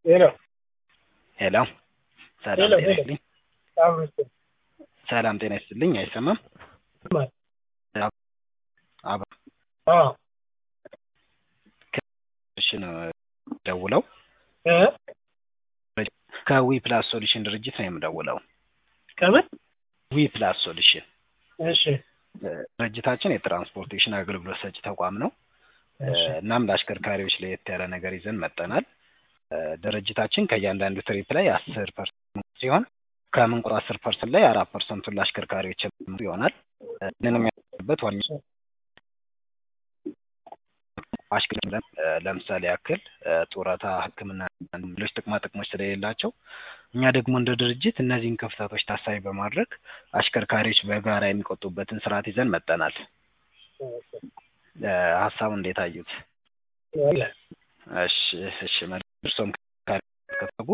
ሄሎ ሄሎ ሰላም ሄሎ፣ ጤና ሄሎ። ይስጥልኝ። አብሮት ሰላም ጤና ይስጥልኝ። አይሰማም? ይሰማል? አብ አዎ እሺ ነው ደውለው እ ከዊ ፕላስ ሶሉሽን ድርጅት ነው የምደውለው። ከምን ዊ ፕላስ ሶሉሽን እሺ ድርጅታችን የትራንስፖርቴሽን አገልግሎት ሰጪ ተቋም ነው። እሺ እናም ለአሽከርካሪዎች ለየት ያለ ነገር ይዘን መጠናል። ድርጅታችን ከእያንዳንዱ ትሪፕ ላይ አስር ፐርሰንት ሲሆን ከምንቁር አስር ፐርሰንት ላይ አራት ፐርሰንቱን ለአሽከርካሪዎች የሚሆን ይሆናል። ይህንን የሚያደርግበት ዋና አሽከርካሪ ለምሳሌ ያክል ጡረታ፣ ሕክምና፣ ሌሎች ጥቅማ ጥቅሞች ስለሌላቸው እኛ ደግሞ እንደ ድርጅት እነዚህን ክፍተቶች ታሳቢ በማድረግ አሽከርካሪዎች በጋራ የሚቆጡበትን ስርዓት ይዘን መጠናል። ሀሳቡ እንዴት አዩት? አለ እሺ እሺ መልካም። እርሶም ከተጉ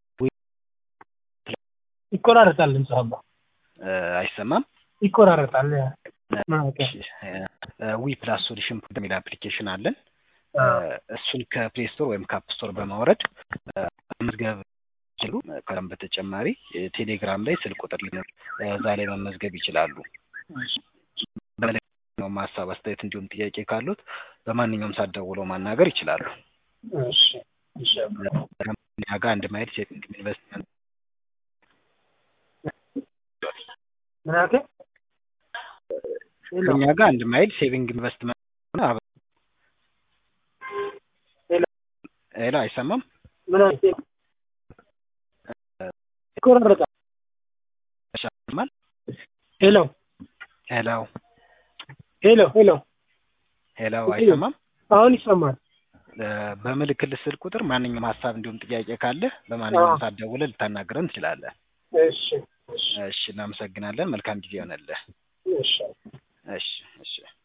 ይቆራረጣል ድምጽ አባ አይሰማም? ይቆራረጣል ኦኬ ዊ ፕላስ ሶሉሽን የሚል አፕሊኬሽን አለን። አዎ እሱን ከፕሌይ ስቶር ወይም ካፕ ስቶር በማውረድ መመዝገብ ይችሉ። ከዛም በተጨማሪ ቴሌግራም ላይ ስልክ ቁጥር ሊኖር እዛ ላይ መመዝገብ ይችላሉ። በማንኛውም ሀሳብ፣ አስተያየት እንዲሁም ጥያቄ ካሉት በማንኛውም ሰዓት ደውለው ማናገር ይችላሉ። እሺ እሺ እኛ ጋር አንድ ማይል ሴቪንግ ኢንቨስትመንት ምን አልከኝ? ሄሎ ከእኛ ጋር አንድ ማይል ሴቪንግ ኢንቨስትመንት አብ- ሄሎ ሄሎ አይሰማም? ምን አልከኝ? ይቆራረጣል ይሰማል? ሄሎ ሄሎ ሄሎ ሄሎ ሄሎ አይሰማም? አሁን ይሰማል። በምልክት ስልክ ቁጥር ማንኛውም ሀሳብ እንዲሁም ጥያቄ ካለ በማንኛውም አዎ። ሰዓት ደውለህ ልታናግረን ትችላለህ። እሺ እሺ እሺ እናመሰግናለን። መልካም ጊዜ ይሆነልህ። እሺ እሺ እሺ